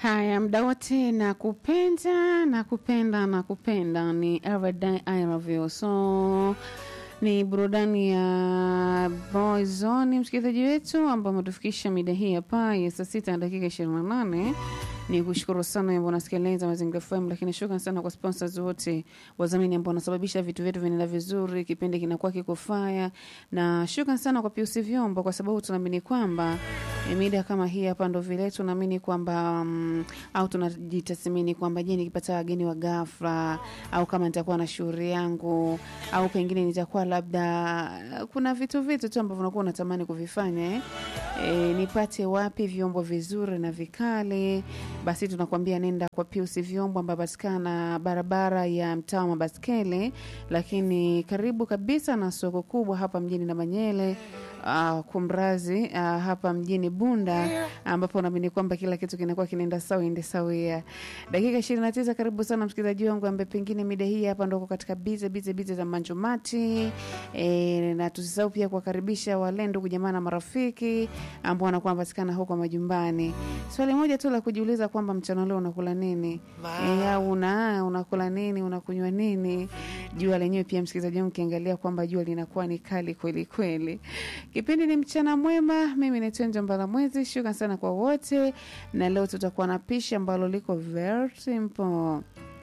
Haya, mda wote na kupenda na kupenda na kupenda ni Everyday I Love You. So ni burudani ya Boyzone, msikilizaji wetu ambao umetufikisha mida hii hapa ya saa sita na dakika ishirini na nane ni kushukuru sana ambao unasikiliza Mazingira FM, lakini shukrani sana kwa sponsors wote wadhamini ambao wanasababisha vitu vyetu vinaenda vizuri, kipindi kinakuwa kiko faya, na shukrani sana kwa Piusi Vyombo kwa sababu tunaamini kwamba eh, mida kama hii hapa ndo vile tunaamini kwamba um, au tunajitathmini kwamba je, nikipata wageni wa ghafla au kama nitakuwa na shughuli yangu au pengine nitakuwa labda kuna vitu vitu tu ambavyo unakuwa unatamani kuvifanya eh? E, nipate wapi vyombo vizuri na vikali basi tunakwambia nenda kwa Pius vyombo ambayo patikana barabara ya mtaa wa Mabaskeli, lakini karibu kabisa na soko kubwa hapa mjini na Manyele uh, kumrazi uh, hapa mjini Bunda ambapo naamini kwamba kila kitu kinakuwa kinaenda sawa ende sawia. Dakika ishirini na tisa. Karibu sana msikilizaji wangu ambaye pengine mida hii hapa ndoko katika bize bize bize za manjumati e, na tusisahau pia kuwakaribisha wale ndugu jamaa na marafiki ambao wanakuwa wanapatikana huko majumbani. Swali moja tu la kujiuliza kwamba mchana leo unakula nini e, au una unakula nini, unakunywa nini? Jua lenyewe pia msikilizaji wangu, ukiangalia kwamba jua linakuwa ni kali kweli kweli. Kipindi ni mchana mwema, mimi ni Twenje Mbala Mwezi. Shukrani sana kwa wote, na leo tutakuwa na pishi ambalo liko very simple.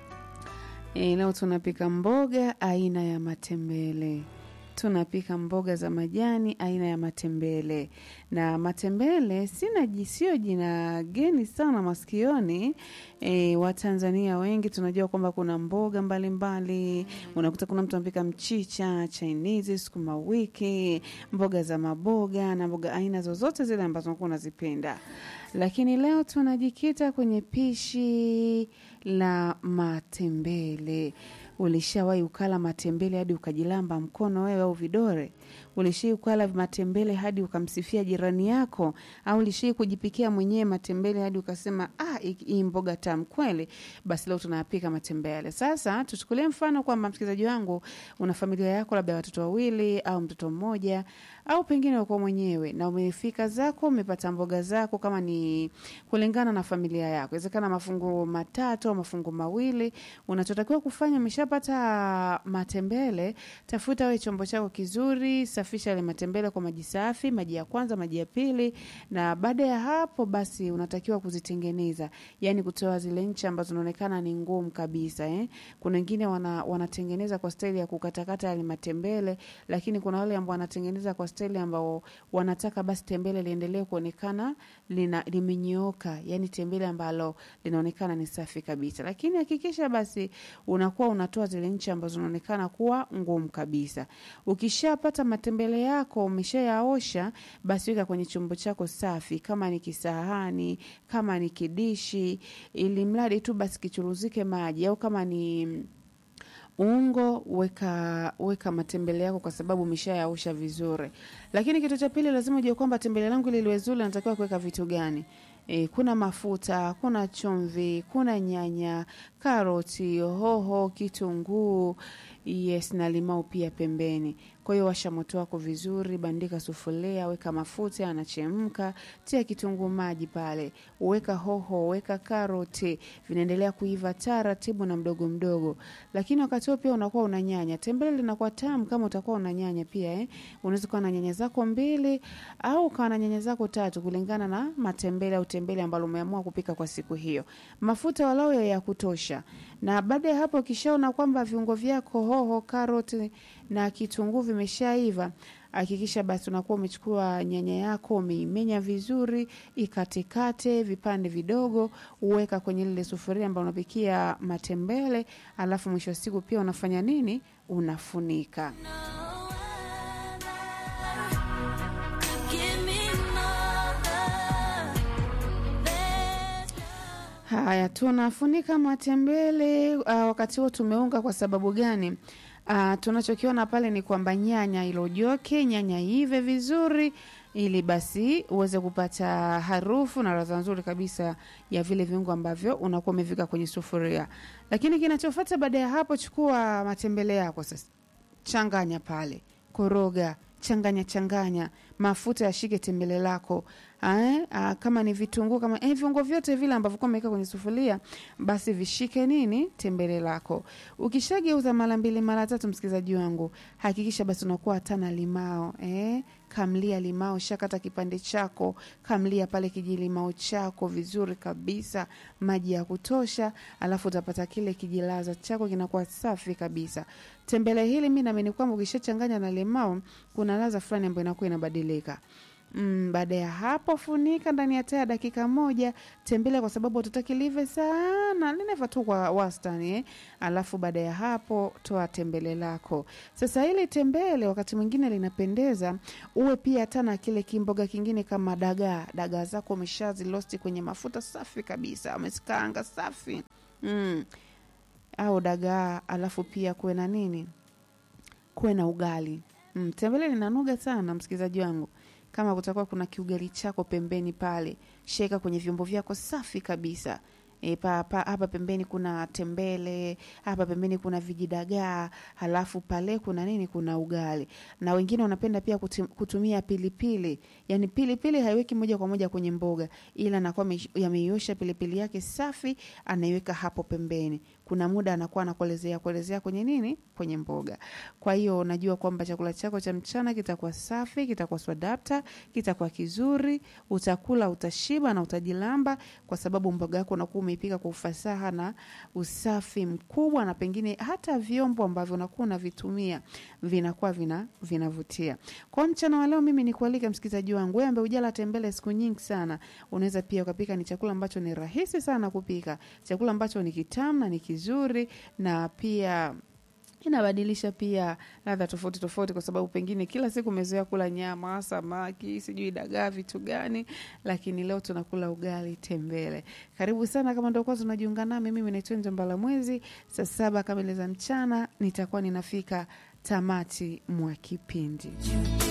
E, leo tunapika mboga aina ya matembele tunapika mboga za majani aina ya matembele na matembele sina ji- sio jina geni sana masikioni e, watanzania wengi tunajua kwamba kuna mboga mbalimbali unakuta kuna mtu anapika mchicha chinese sukuma wiki mboga za maboga na mboga aina zozote zile ambazo unakuwa unazipenda lakini leo tunajikita kwenye pishi la matembele ulishawahi ukala matembele hadi ukajilamba mkono wewe au vidore ulishai ukala matembele hadi ukamsifia jirani yako au ulishai kujipikia mwenyewe matembele hadi ukasema ah, hii- hii mboga tamu kweli basi leo tunayapika matembele sasa tuchukulie mfano kwamba msikilizaji wangu una familia yako labda watoto wawili au mtoto mmoja au pengine uko mwenyewe na umefika zako umepata mboga zako kama ni kulingana na familia yako inawezekana mafungu matatu au mafungu mawili unachotakiwa kufanya umeshapata matembele tafuta we chombo chako kizuri safisha yale matembele kwa maji safi maji ya kwanza maji ya pili na baada ya hapo basi unatakiwa kuzitengeneza yani kutoa zile ncha ambazo zinaonekana ni ngumu kabisa eh? kuna wengine wana, wanatengeneza kwa staili ya kukatakata yale matembele lakini kuna wale ambao wanatengeneza kwa staili ambao wanataka basi tembele liendelee kuonekana lina limenyooka yani tembele ambalo linaonekana ni safi kabisa lakini hakikisha basi unakuwa unatoa zile nchi ambazo zinaonekana kuwa ngumu kabisa ukishapata matembele yako umeshayaosha basi weka kwenye chombo chako safi kama ni kisahani kama ni kidishi ili mradi tu basi kichuruzike maji au kama ni ungo weka weka matembele yako kwa sababu umeshayaosha vizuri lakini kitu cha pili lazima ujue kwamba tembele langu ili liwe zuri natakiwa kuweka vitu gani E, kuna mafuta kuna chumvi kuna nyanya karoti hoho kitunguu yes na limau pia pembeni kwa hiyo washa moto wako vizuri bandika sufuria weka mafuta yanachemka tia kitunguu maji pale weka hoho weka karoti vinaendelea kuiva taratibu na mdogo mdogo lakini wakati huo pia unakuwa una nyanya tembele linakuwa tamu kama utakuwa una nyanya pia eh? unaweza kuwa na nyanya zako mbili au ukawa na nyanya zako tatu kulingana na matembele au tembele ambalo umeamua kupika kwa siku hiyo mafuta walau ya kutosha na baada ya hapo ukishaona kwamba viungo vyako hoho karoti na kitunguu vimeshaiva hakikisha basi unakuwa umechukua nyanya yako umeimenya vizuri ikatekate vipande vidogo uweka kwenye lile sufuria ambayo unapikia matembele alafu mwisho wa siku pia unafanya nini unafunika haya tunafunika matembele uh, wakati huo tumeunga kwa sababu gani uh, tunachokiona pale ni kwamba nyanya ilojoke nyanya ive vizuri ili basi uweze kupata harufu na radha nzuri kabisa ya vile viungo ambavyo unakuwa umevika kwenye sufuria lakini kinachofuata baada ya hapo chukua matembele yako sasa changanya pale koroga changanya changanya mafuta yashike tembele lako eh, ah, kama ni vitunguu kama eh, viungo vyote vile ambavyo kwa umeweka kwenye sufuria basi vishike nini tembele lako ukishageuza mara mbili mara tatu msikilizaji wangu hakikisha basi unakuwa hata na limao eh, kamlia limao shakata kipande chako kamlia pale kijilimao chako vizuri kabisa maji ya kutosha alafu utapata kile kijilaza chako kinakuwa safi kabisa tembele hili mi naamini kwamba ukishachanganya na limao kuna laza fulani ambayo inakuwa inabadilika Mm, baada ya hapo funika ndani ya taa ya dakika moja tembele kwa sababu hatutaki live sana lineva tu kwa wastani eh? alafu baada ya hapo toa tembele lako sasa ili tembele wakati mwingine linapendeza uwe pia hata na kile kimboga kingine kama dagaa dagaa zako umeshazilosti kwenye mafuta safi kabisa umezikaanga safi mm. au dagaa alafu pia kuwe na nini kuwe na ugali mm. tembele linanuga sana msikilizaji wangu kama kutakuwa kuna kiugali chako pembeni pale sheka kwenye vyombo vyako safi kabisa E, pa, pa, hapa pembeni kuna tembele hapa pembeni kuna vijidagaa halafu pale kuna nini kuna ugali na wengine wanapenda pia kutum, kutumia pilipili yani pilipili haiweki moja kwa moja kwenye mboga ila anakuwa ame- yameiosha pilipili yake safi anaiweka hapo pembeni kuna muda anakuwa anakuelezea kuelezea kwenye nini kwenye mboga kwa hiyo unajua kwamba chakula chako cha mchana kitakuwa safi kitakuwa swadapta kitakuwa kizuri utakula utashiba na utajilamba kwa sababu mboga yako unakuwa umeipika kwa ufasaha na usafi mkubwa na pengine hata vyombo ambavyo unakuwa unavitumia vinakuwa vina vinavutia kwa mchana wa leo mimi nikualika msikilizaji wangu wewe ambaye ujala tembele siku nyingi sana unaweza pia ukapika ni chakula ambacho ni rahisi sana kupika chakula ambacho ni kitamu na ni kizuri na pia inabadilisha pia ladha tofauti tofauti kwa sababu pengine kila siku umezoea kula nyama samaki sijui dagaa vitu gani lakini leo tunakula ugali tembele karibu sana kama ndio kwanza unajiunga nami mimi naitwa njambala mwezi saa saba kamili za mchana nitakuwa ninafika tamati mwa kipindi